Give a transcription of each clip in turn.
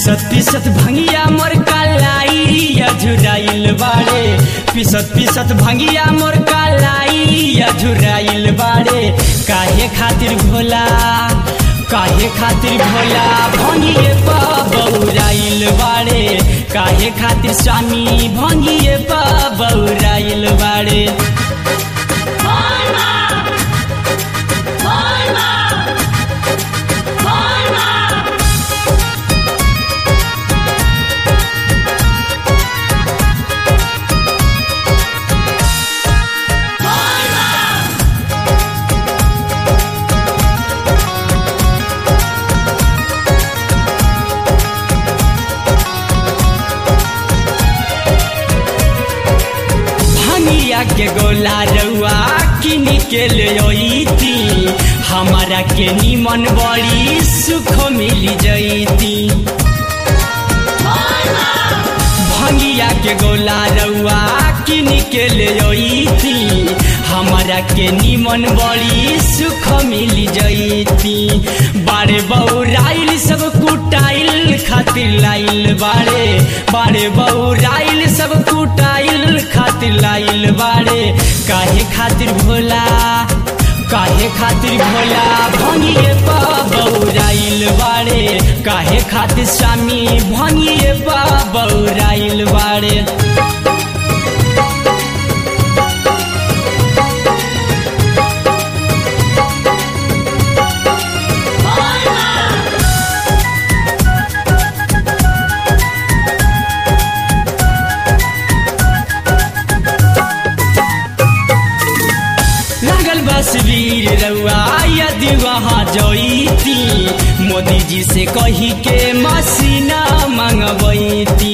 पिसत पिसत भंगिया मोर कालाई अझुराइल बाड़े पिसत पिसत भंगिया मोर कालाई अझुराइल बाड़े काहे खातिर भोला काहे खातिर भोला भंगिए बौराइल बाड़े काहे खातिर स्वामी भंगिए बौराइल बाड़े भंगिया के गोला रउआ किन के ले अइती हमारा के निमन बड़ी सुख मिली जइती भंगिया के गोला रउआ किन के ले अइती हमारा के निमन बड़ी सुख मिली जइती बारे बौराइल सब कुटाइल खातिर लाइल बारे बारे बौराइल सब कुटाइल खातिर लाइल बारे काहे खातिर भोला काहे खातिर भोला भंगिए बौराइल बारे काहे खातिर स्वामी भंगिए बौराइल बारे लागल बस वीर रउआ यदि वहाँ जईती मोदी जी से कही के मसीना मंगबैती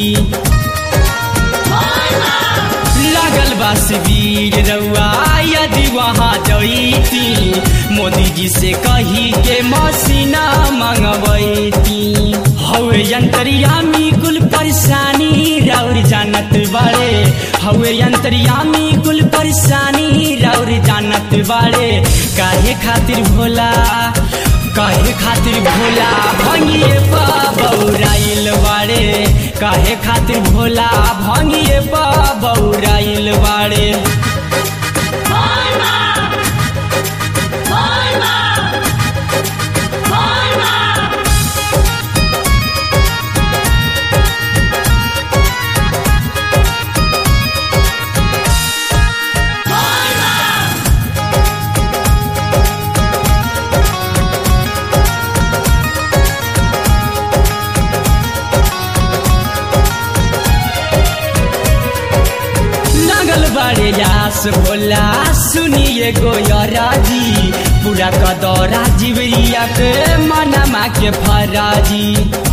लागल बस वीर रउआ यदि वहाँ जईती मोदी जी से कही के मसीना मंगबैती हवे यंत्रियामी कुल परेशानी राउर जानत बाड़े हवे यंत्रियामी कुल परेशानी राउर जानत बाड़े काहे खातिर भोला काहे खातिर भोला भंगिए बौराइल बाड़े काहे खातिर भोला भंगिए बौराइल बाड़े लगल बारे यास भोला सुनिए गोयरा जी पूरा कदौरा जिवरिया के मनमा के फराजी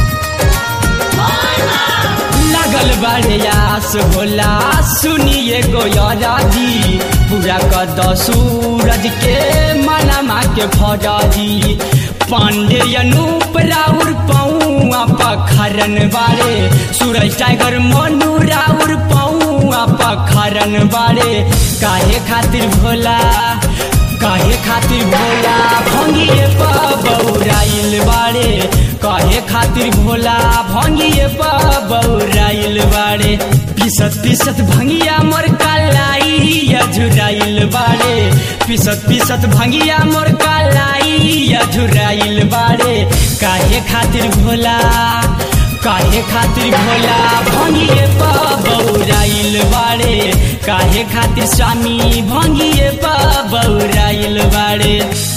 लगल बारे यास भोला सुनिए गोयरा जी पूरा कद सूरज के मनमा के फराजी पांडे अनूप राउर पौआ पखरन बारे सूरज टाइगर मनु राउर पौआ पखरन बारे काहे खातिर भोला काहे खातिर भोला भंगिए बौराइल बारे काहे खातिर भोला भंगिए बौराइल बारे पिसत पिसत भंगिया मोर कालाई अझुराइल बारे पिसत पिसत भंगिया मोर कालाई अझुराइल बारे काहे खातिर भोला काहे खातिर भोला भंगिए बौराइल बारे काहे खातिर स्वामी भंगिए बौराइल बारे